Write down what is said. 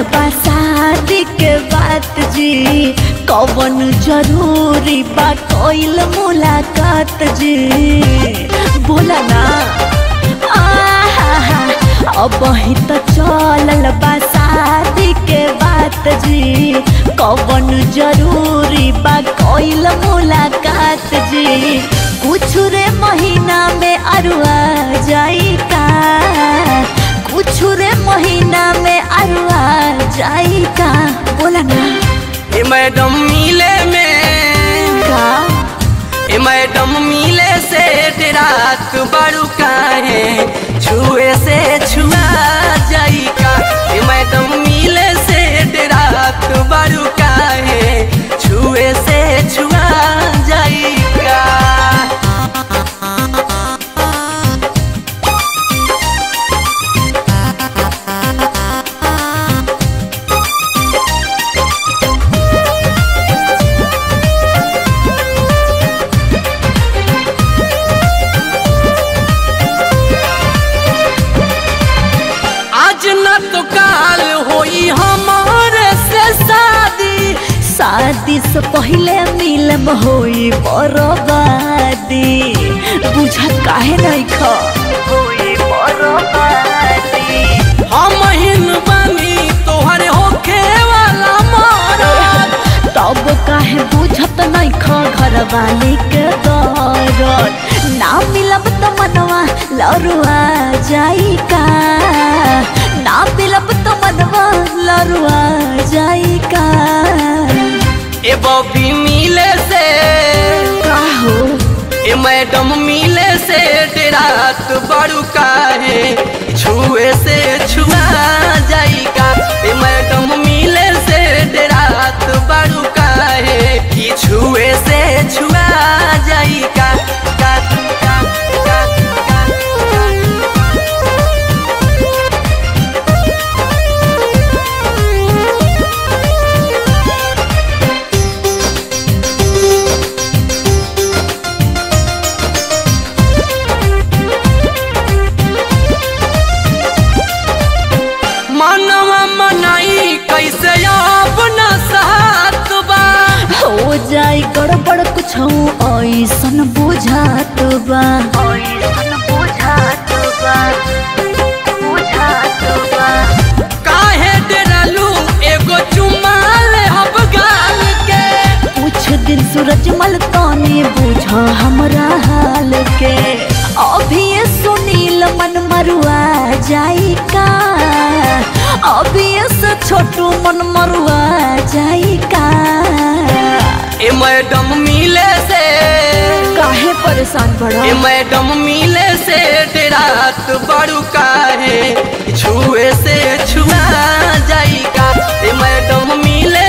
बा शादी के बात जी कवन जरूरी बा कोइल मुलाकात जी बोला ना आहा अब ही तो चलल बा शादी के बात जी कवन जरूरी बा कोइल मुलाकात जी कुछ रे महीना में अरुआ जाई का कुछ रे महीना में अरुआ जाई का बोला ना ए मैडम मिले में का ए मैडम मिले से रात बड़ू काहे छुए से छुआ जाई का ए मैडम मिले से रात बड़ू काहे छुए से छुआ जाई का आज न तो काल होई हमारे से शादी शादी से पहले मिलम होई बरबादी बुझत काहे नहीं खा होई बरबादी हम हिन बानी तोहरे होखे वाला मरद तब काहे बुझत नहीं खा घर वाले के दरद ना मिलब तो मनवा लरुआ जाई का ना मिलब तो मनवा लरुआ जाई का ए बॉबी मिले से का हो ए मैडम मिले से रात बड़ू काहे छुए से छुआ जाई का ए मैडम मिले से रात बड़ू काहे कि छुए से छुआ जाई का का का का का मनवा मनाई कैसे अब न साथ बा हो जाई गड़बड़ कुछ ऐसन बुझात बा ऐसन बुझात बा बुझात बा काहे डरलू एगो चुमा ले हब गाल के कुछ दिन सूरजमल ताने बुझा हमरा हाल के अभी ये सुनील मन मरुआ जाई का अभी ये से छोटू मन मरुआ जाई का ए मैडम मिले से काहे परेशान बड़ा ए मैडम मिले से रात बड़ू काहे छुए से छुआ जाई का ए मैडम मिले